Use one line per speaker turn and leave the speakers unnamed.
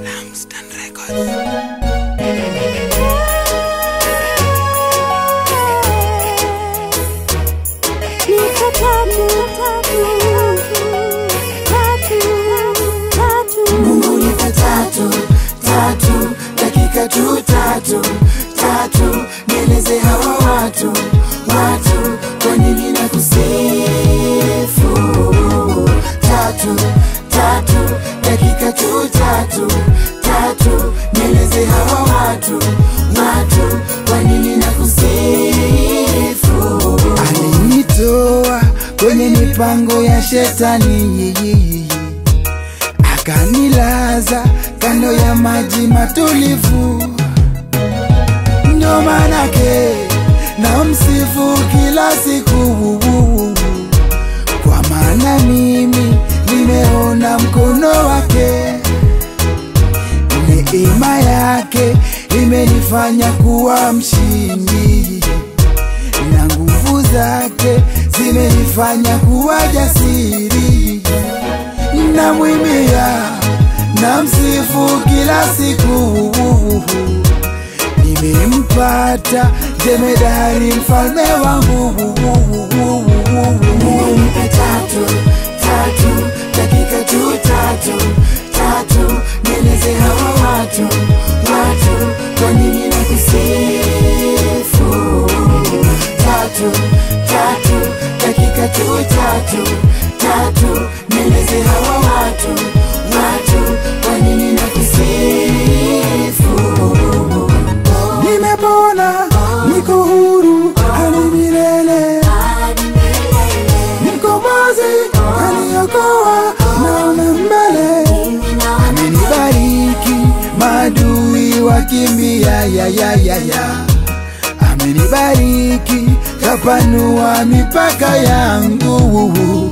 Langston Records.
Niko tatu, tatu, tatu, tatu.
Mungu nipe tatu tatu dakika tu tatu tatu, nieleze hawa watu watu kwa nini na kusifu tatu tatu dakika tu tatu tatu, nieleze hawa watu watu kwa nini na kusifu alinitoa kwenye mipango ya shetani akanilaza kando ya maji matulivu, ndo manake na msifu kila siku, kwa maana mimi nimeona mkono wake, neema yake imenifanya kuwa mshindi na nguvu zake zimenifanya kuwa jasiri na mwimbia na msifu kila siku, nimempata jemedari mfalme wangu. Mungu nipe tatu tatu dakika tu tatu tatu, nieleze hawa watu watu kwa nini na kusifu tatu tatu dakika tu tatu tatu, nieleze hawa watu watu kwa nini na kusifu. Nimepona, niko huru hadi milele, mkombozi kaniokoa, naona mbele, amenibariki maadui wakimbia, ya ya ya ya amenibariki kapanua mipaka yangu